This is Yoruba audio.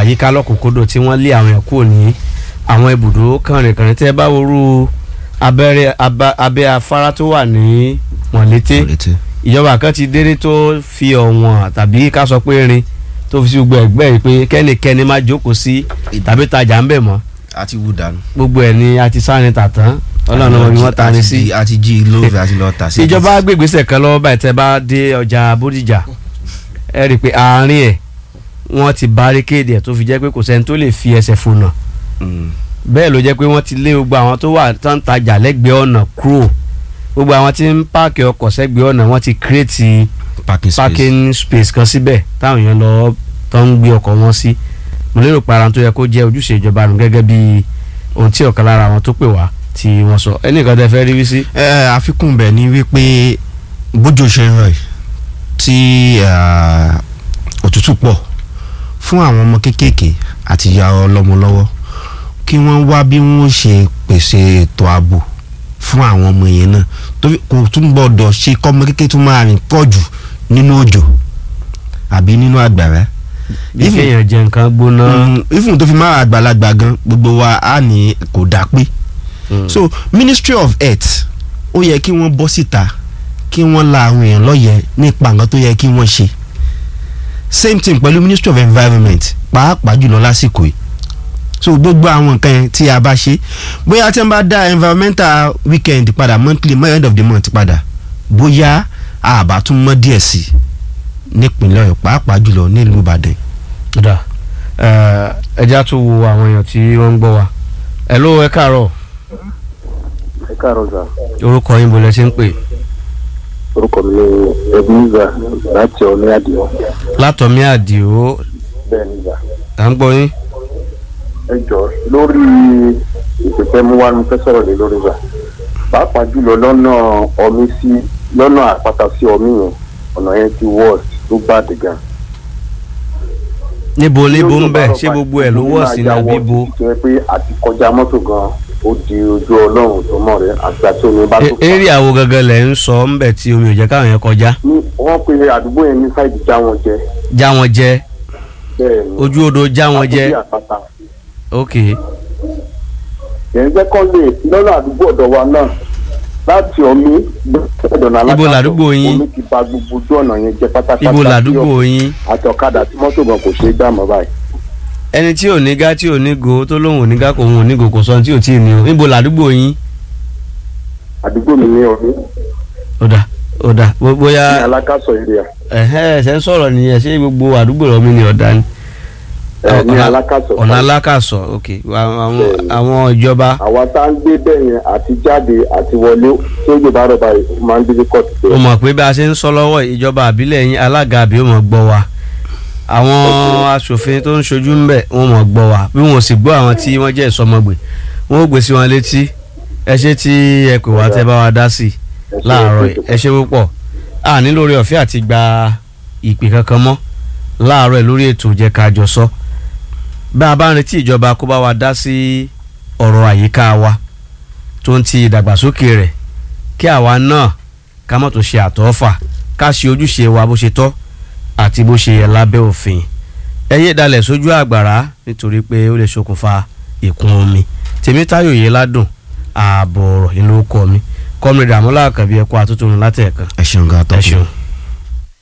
àyíká lọ́kùnkúndùn tí wọ́n lé àwọn yẹn kúrò ní àwọn ibùdó kànrìnkànrìn tẹ́ ẹ bá worú abẹ́rẹ́ aba- abẹ́ afárá tó wà ní mọ̀lété létí. ìjọba kan ti déré tó fi ọ̀wọ̀n tàbí ká sọ pé rin tó fi sí gbogbo ẹgbẹ́ yìí pé kẹ́nikẹ́ni má jókòó sí tàbí tajà ń bẹ̀ mọ́ àti wú dànù. gbogbo ẹ̀ ni a ti sáré tàtán ọlọ́run ọmọ mi wọ́n ta ni sí. àti jí lóòfẹ́ àti lọ́ọ́ tà sí. ìjọba gbègbèsè kan lọ́wọ́ báyìí tẹ́ bá dé ọjà bódìjà ẹ rí i pé àárín ẹ̀ wọ́n ti baríkéèdì ẹ̀ tó fi jẹ́ pé kò sẹ́ni tó lè fi ẹsẹ̀ fònà Mm. bẹ́ẹ̀ ló jẹ́ pé wọ́n ti lé gbogbo àwọn tó wà tó ń tajà lẹ́gbẹ̀ẹ́ ọ̀nà kúrò gbogbo àwọn tí ń páàkì ọkọ̀ sẹ́gbẹ̀ẹ́ ọ̀nà wọ́n ti kírètì parking space. parking space kan síbẹ̀ táwọn èèyàn lọ tó ń gbé ọkọ̀ wọn sí mo lérò pé ara tó yẹ kó jẹ́ ojúṣe ìjọba nù gẹ́gẹ́ bí ohun tí ọ̀kan lára àwọn tó pè wá tí wọ́n sọ ẹnìkan tẹ́ fẹ́ rí wí sí. ẹ àfikún bẹ̀ ni wípé bójú ṣe ń rọ̀ yìí tí eh, òtútù pọ̀ fún àwọn ọmọ kéékèèké àti ìyá ọlọ́mọ lọ́wọ́ kí wọ́n wá bí wọ́n ṣe pèsè ètò ààbò fún àwọn ọmọ yẹn náà torí kò tún gbọ́dọ̀ ṣe kọ́mọ kékeré tún máa rìn pọ̀ jù nínú òjò àbí nínú àgbàrá bí Even- kéèyàn jẹ nǹkan gbóná. Mm, even tó fi máa àgbàlagbà gan gbogbo wa á ní kò dá pé Mm. so ministry of health ó yẹ kí wọ́n bọ́ síta kí wọ́n la àwọn èèyàn lọ́yẹ̀ nípa nǹkan tó yẹ kí wọ́n ṣe same thing pẹ̀lú ministry of environment pàápàá jùlọ lásìkò yìí so gbogbo àwọn nǹkan yẹn tí a bá ṣe bóyá tí wọ́n bá dá environmental weekend padà monthly mo- end of the month padà bóyá àbá tún mọ́ díẹ̀ sí i nípìnlẹ̀ ọ̀yọ́ pàápàá jùlọ nílùú ìbàdàn dà ẹja tún wo àwọn èèyàn tí wọ́n ń gbọ́ wa. ẹ ló ẹ káàárọ̀ ẹ káàárọ̀ sà orúkọ yín bolẹ̀ ṣe ń pè orúkọ mi ni ebenezer láti ọ̀ní àdìo látọ̀mí àdìo bẹ́ẹ̀ ni sà à ń gbọ́ yín. ẹ jọ lórí ìpèsè mú wa ní fẹ́ sọ̀rọ̀ lé lórí sà pàápàá jùlọ lọ́nà ọmí sí lọ́nà àpáta sí ọmí yẹn ọ̀nà yẹn ti wọ́ọ̀sì tó bá dìgbà. níbo níbo ń bẹ̀ ṣé gbogbo ẹ̀ ló wọ̀ sí ní àbíbo. tó yẹ pé àti kọjá mọ́tò gan ó di ojú ọlọ́run tó mọ̀ rẹ̀ àti àti omi bá tó eré àwo gangan lẹ̀ ń sọ ń bẹ̀ tí omi ò jẹ́ káwọn yẹn kọjá ní wọ́n pe àdúgbò yẹn ní sáìdì já wọn jẹ já wọn jẹ bẹ́ẹ̀ ni ojú odò já wọn jẹ àkókò àpáta. ok yẹn jẹ́ kọ́ lè lọ́nà àdúgbò ọ̀dọ̀ wa náà láti ọ̀mí gbọ́dọ̀nà Ibo làdúgbò yín? omi ti ba gbogbo ojú ọ̀nà yẹn jẹ́ pátápátá ibo tí làdúgbò yín àti ọ̀kadà tí mọ́tò gan kò ṣeé gbà mọ́ báyìí. ẹni tí ò ní gá tí ò ní go tó lóun ò ní gá kò òun ò ní go kò sọ tí ò tí ì ní o níbo làdúgbò yín àdúgbò mi ní ọ̀mí ó dà ó dà bó- ní bóyá alákàsọ area ẹ̀hẹ́ ẹ̀sẹ̀ ń sọ̀rọ̀ nìyẹn ṣé gbogbo àdúgbò rẹ̀ mi ni ọ̀dà ni ẹ̀ ní ọ̀nà- alákàsọ. ọ̀nà alákàsọ̀ ok àwọn Bẹ́ẹ̀ni. àwọn ìjọba àwa tá ń gbé bẹ́ẹ̀ yẹn àti jáde àti wọlé tí ó gbé bá rọ̀ báyìí ó máa ń dídí kọ́ọ̀tù ó bẹ́ẹ̀. mọ̀ pé bá a ṣe ń sọ lọ́wọ́ yìí, ìjọba àbílẹ̀ yín alága àbí ó mọ̀ gbọ́ wa àwọn aṣòfin tó ń ṣojú ń bẹ̀ wọ́n mọ̀ gbọ́ wa bí wọ́n sì gbọ́ àwọn tí wọ́n jẹ́ ìsọmọgbè wọ́n ó gbé sí wọn létí ẹ ṣe tí ẹ pè wá tẹ́ bá wa dá sí i láàárọ̀ yìí. ẹ ṣe púpọ̀ a ní lórí ọ̀fẹ́ àti gba ìpè kankan mọ́ láàárọ̀ yìí lórí ètò jẹ́ ká jọ sọ bá a bá ń retí ìjọba kó bá wa dá sí ọ̀rọ̀ àyíká wa tó ń ti ìdàgbàsókè rẹ̀ kí àwa náà ká mọ̀ tó ṣe àtọ́fà ká ṣe ojúṣe wa bó ṣe tọ́ àti bó ṣe yẹ lábẹ́ òfin ẹ yé dalẹ̀ sójú àgbàrá nítorí pé ó lè ṣokùnfà ìkún omi tèmítáyò yìí ládùn ààbọ̀ ọ̀rọ̀ ìlú kọ mi kọ́mìnrin àmúlà àkàbí ẹ̀kọ́ àtúntò látẹ̀ẹ̀kan ẹ ṣeun gan ẹ atọ́kùn. ṣeun.